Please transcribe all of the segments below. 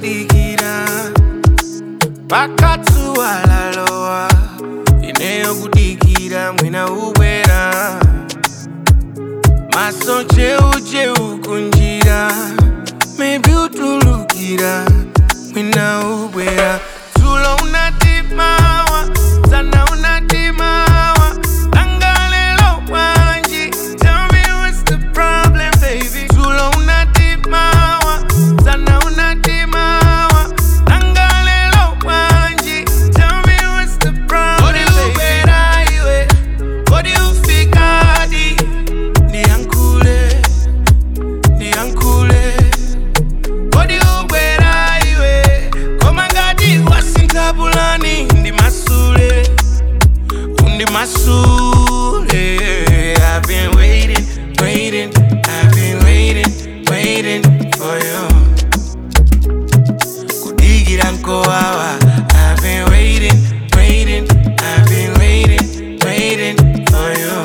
kudikira pakatsuwalalowa ineyo kudikira mwina ubwera maso cheucheu kunjira maybe utulukira mwina ubwera tulo unatimawa sana unatimawa angalelo wanji tell me what's the problem baby tulo unatimawa sana unatimawa angalelo wanji tell me what's the problem Kodi ubwera iwe kodi ufikadi ndiyankule ndiyankule kodi ubwera iwe koma ngati wasinthabulani ndi masule undi masule I've been waiting, waiting, I've been waiting, waiting for you kudigira nkowawa I've been waiting, waiting, I've been waiting, waiting for you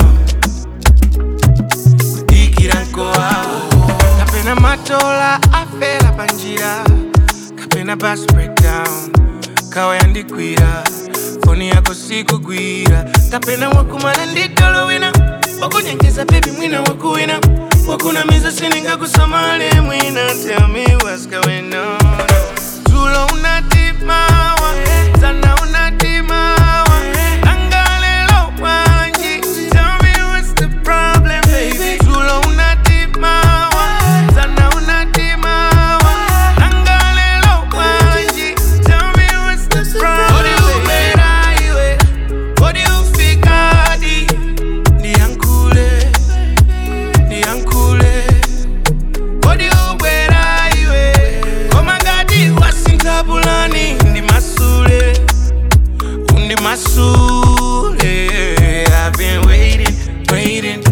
kudigira nkowawa kapena matola afela panjira kapena bus breakdown kawa yandikwira foni yako sikugwira kapena wakumana nditolo wina wakunyengeza bebi mwina wakuwina wakunamiza siningakusamale mwina tell me what's going on tulo unatimawa sana unatimawa angalelo wanji tell me what's the problem baby tulo unatimawa sana unatimawa angalelo wanji tell me what's the problem Kodi ubera iwe kodi ufikadi ndiyankule ndiyankule kodi ubwera iwe koma ngati wasinthabulani ndi masule undi masule I've been waiting, waiting,